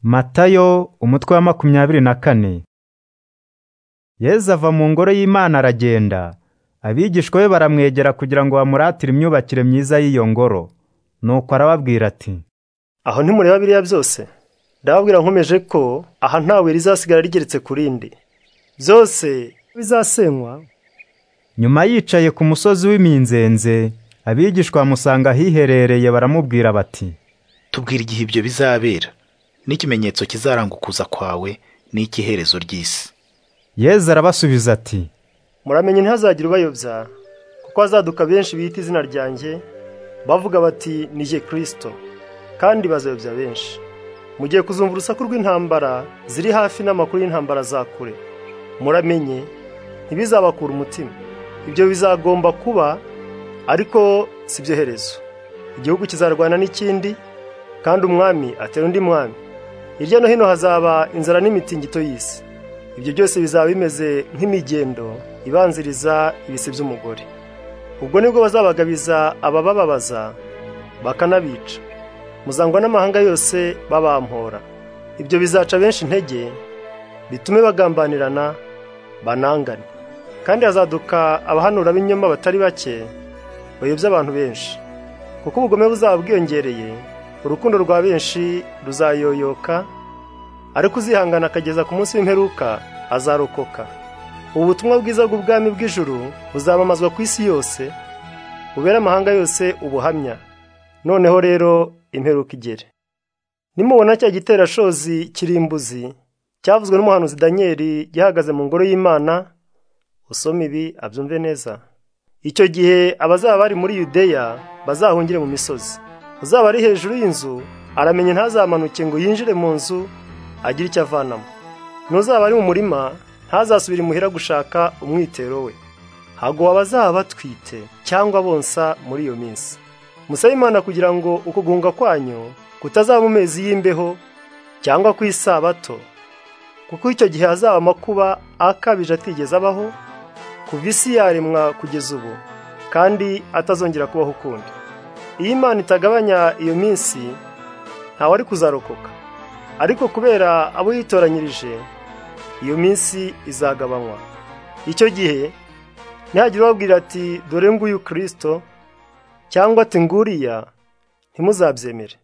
Matayo umutwe wa makumyabiri na kane Yezu ava mu ngoro y'Imana aragenda abigishwa be baramwegera kugira ngo bamuratire imyubakire myiza y'iyo ngoro nuko arababwira ati aho ntimureba biriya byose ndababwira nkomeje ko aha ntawe rizasigara rigeretse ku rindi byose bizasenywa nyuma yicaye ku musozi w'iminzenze abigishwa bamusanga ahiherereye baramubwira bati tubwira igihe ibyo bizabera n'ikimenyetso kizaranga ukuza kwawe n'icy'iherezo ry'isi Yezu arabasubiza ati muramenye ntihazagire ubayobya kuko hazaduka benshi bita izina ryanjye bavuga bati ni jye kirisito kandi bazayobya benshi mugiye kuzumva urusaku rw'intambara ziri hafi n'amakuru y'intambara za kure muramenye ntibizabakura umutima ibyo bizagomba kuba ariko si byo herezo igihugu kizarwana n'ikindi kandi umwami atera undi mwami hirya no hino hazaba inzara n'imitingito y'isi ibyo byose bizaba bimeze nk'imigendo ibanziriza ibise by'umugore ubwo nibwo bazabagabiza ababababaza bakanabica muzangwa n'amahanga yose babampora ibyo bizaca benshi intege bitume bagambanirana banangane kandi hazaduka abahanura b'inyoma batari bake bayobya abantu benshi kuko ubugome buzaba bwiyongereye urukundo rwa benshi ruzayoyoka ariko uzihangana akageza ku munsi w'imperuka azarokoka ubu butumwa bwiza bw'ubwami bw'ijuru buzamamazwa ku isi yose bubere amahanga yose ubuhamya noneho rero imperuka igere nimubona cya giterashozi kirimbuzi cyavuzwe n'umuhanuzi daniyeli gihagaze mu ngoro y'imana usome ibi abyumve neza icyo gihe abazaba bari muri yudeya bazahungire mu misozi uzaba ari hejuru y'inzu aramenye ntazamanuke ngo yinjire mu nzu agire icyo avanamo n'uzaba ari mu murima ntazasubire imuhira gushaka umwitero we hago abazaba batwite cyangwa bonsa muri iyo minsi musabe imana kugira ngo ukugunga kwanyu kutazaba mu mezi y'imbeho cyangwa ku isabato kuko icyo gihe hazaba amakuba akabije atigeze abaho kuva isi yaremwa kugeza ubu kandi atazongera kubaho ukundi iyo imana itagabanya iyo minsi ntawe ari kuzarokoka ariko kubera abo yitoranyirije iyo minsi izagabanywa icyo gihe ntihagire ubabwira ati dore nguyu kirisito cyangwa ati nguriya ntimuzabyemere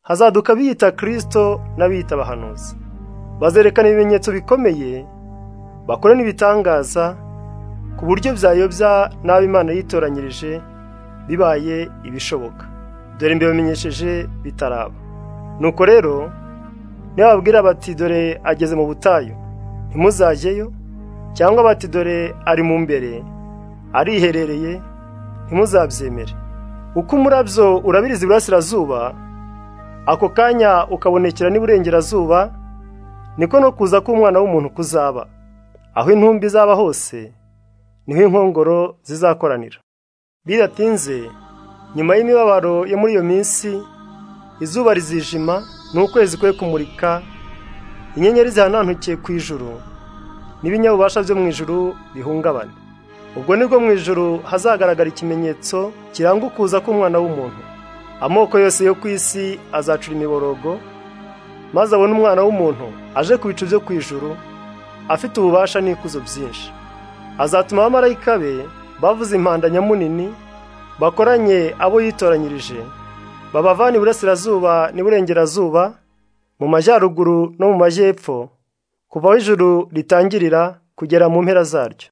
hazaduka biyita kirisito n'abiyita abahanuzi bazerekana ibimenyetso bikomeye bakora n'ibitangaza ku buryo byayobya n'abo imana yitoranyirije bibaye ibishoboka dore mbibamenyesheje bitaraba nuko rero nibabwira bati dore ageze mu butayu ntimuzajyeyo cyangwa bati dore ari mu mbere ariherereye ntimuzabyemere uko umurabyo urabiriza iburasirazuba ako kanya ukabonekera n'iburengerazuba niko no kuza k'umwana w'umuntu kuzaba aho intumbi izaba hose niho inkongoro zizakoranira bidatinze nyuma y'imibabaro yo muri iyo minsi izuba rizijima n'ukwezi kwe kumurika inyenyeri zihanantukiye ku ijuru n'ibinyabubasha byo mu ijuru bihungabana ubwo nibwo mu ijuru hazagaragara ikimenyetso kiranga ukuza k'umwana w'umuntu amoko yose yo ku isi azacura imiborogo maze abone umwana w'umuntu aje ku bicu byo ku ijuru afite ububasha n'ikuzo byinshi azatuma abamarayika be bavuza impanda nyamunini bakoranye abo yitoranyirije babavana iburasirazuba n'iburengerazuba mu majyaruguru no mu majyepfo kuva aho ijuru ritangirira kugera mu mpera zaryo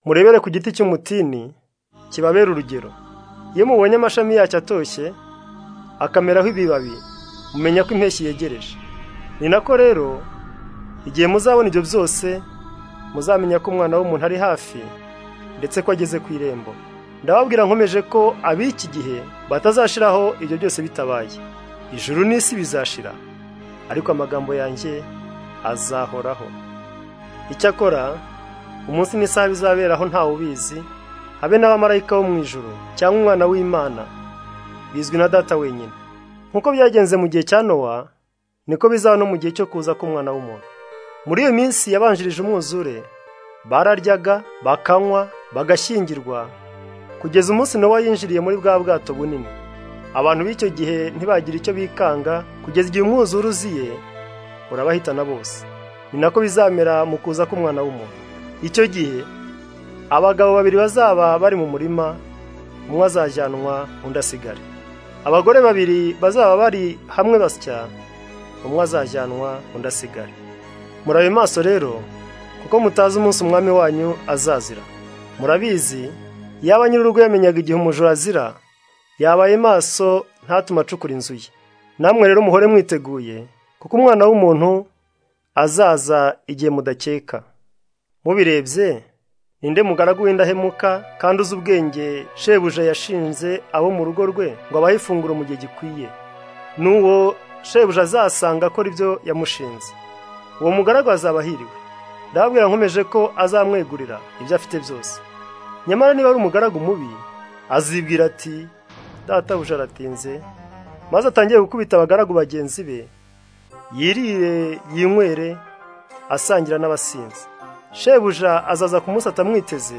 murebere ku giti cy'umutini kibabera urugero iyo mubonye amashami yacyo atoshye akameraho ibibabi mumenya ko impeshyi yegereje ni nako rero igihe muzabona ibyo byose muzamenya ko umwana w'umuntu ari hafi ndetse ko ageze ku irembo ndababwira nkomeje ko ab'iki gihe batazashiraho ibyo byose bitabaye ijuru n'isi bizashira ariko amagambo yanjye azahoraho icyakora umunsi n'isaha bizaberaho ntawe ubizi habe n'abamarayika bo mu ijuru cyangwa umwana w'imana bizwi na data wenyine nk'uko byagenze mu gihe cya nowa niko bizaba no mu gihe cyo kuza k'umwana w'umuntu muri iyo minsi yabanjirije umwuzure bararyaga bakanywa bagashyingirwa kugeza umunsi nawe yinjiriye muri bwa bwato bunini abantu b'icyo gihe ntibagira icyo bikanga kugeza igihe umwuzure uziye urabahitana bose ni nako bizamera mu kuza k'umwana w'umuntu icyo gihe abagabo babiri bazaba bari mu murima umwe azajyanwa undi asigare abagore babiri bazaba bari hamwe basya umwe azajyanwa undi asigare murabe maso rero kuko mutazi umunsi umwami wanyu azazira murabizi yaba nyir'urugo yamenyaga igihe umujura azira yabaye maso ntatuma acukura inzu ye namwe rero muhore mwiteguye kuko umwana w'umuntu azaza igihe mudakeka mubirebye ninde mugaragu w'indahemuka kandi uzi ubwenge shebuja yashinze abo mu rugo rwe ngo abahe ifunguro mu gihe gikwiye n'uwo shebuja azasanga akora ibyo yamushinze uwo mugaragu azaba ahiriwe ndababwira nkomeje ko azamwegurira ibyo afite byose nyamara niba ari umugaragu mubi azibwira ati databuja aratinze maze atangiye gukubita abagaragu bagenzi be yirire yinywere asangira n'abasinzi shebuja azaza ku munsi atamwiteze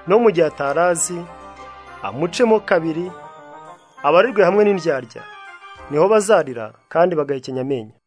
no mu gihe atarazi amucemo kabiri abarirwe hamwe n'indyarya niho bazarira kandi bagahekenya amenyo